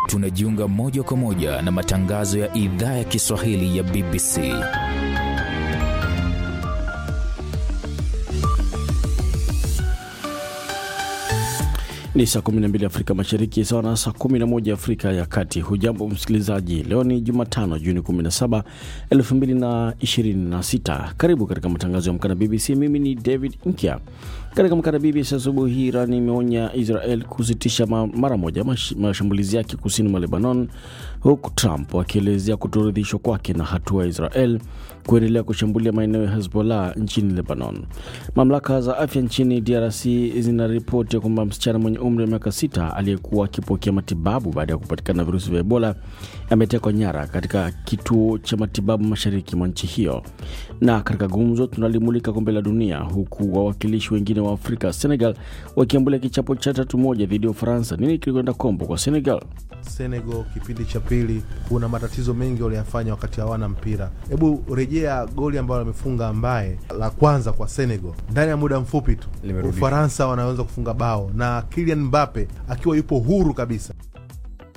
tunajiunga moja kwa moja na matangazo ya idhaa ya Kiswahili ya BBC. Ni saa 12 Afrika Mashariki, sawa na saa 11 Afrika ya Kati. Hujambo msikilizaji, leo ni Jumatano Juni 17, 2026. Karibu katika matangazo ya Mkana BBC. Mimi ni David Nkya. Katika Mkana BBC asubuhi hii, Iran imeonya Israel kusitisha mara moja mashambulizi yake kusini mwa Lebanon, huku Trump akielezea kutoridhishwa kwake na hatua ya Israel kuendelea kushambulia maeneo ya Hezbollah nchini Lebanon. Mamlaka za afya nchini DRC zinaripoti kwamba msichana mwenye umri wa miaka sita aliyekuwa akipokea matibabu baada ya kupatikana na virusi vya Ebola ametekwa nyara katika kituo cha matibabu mashariki mwa nchi hiyo. Na katika gumzo tunalimulika kombe la dunia, huku wawakilishi wengine wa Afrika Senegal wakiambulia kichapo cha tatu moja dhidi ya Ufaransa. Nini kilikwenda kombo kwa Senegal? Senegal kipindi cha pili, kuna matatizo mengi waliyafanya wakati hawana mpira. Hebu rejea goli ambalo wamefunga, ambaye la kwanza kwa Senegal ndani ya muda mfupi tu Ufaransa wanaweza kufunga bao na Kylian Mbappe akiwa yupo huru kabisa.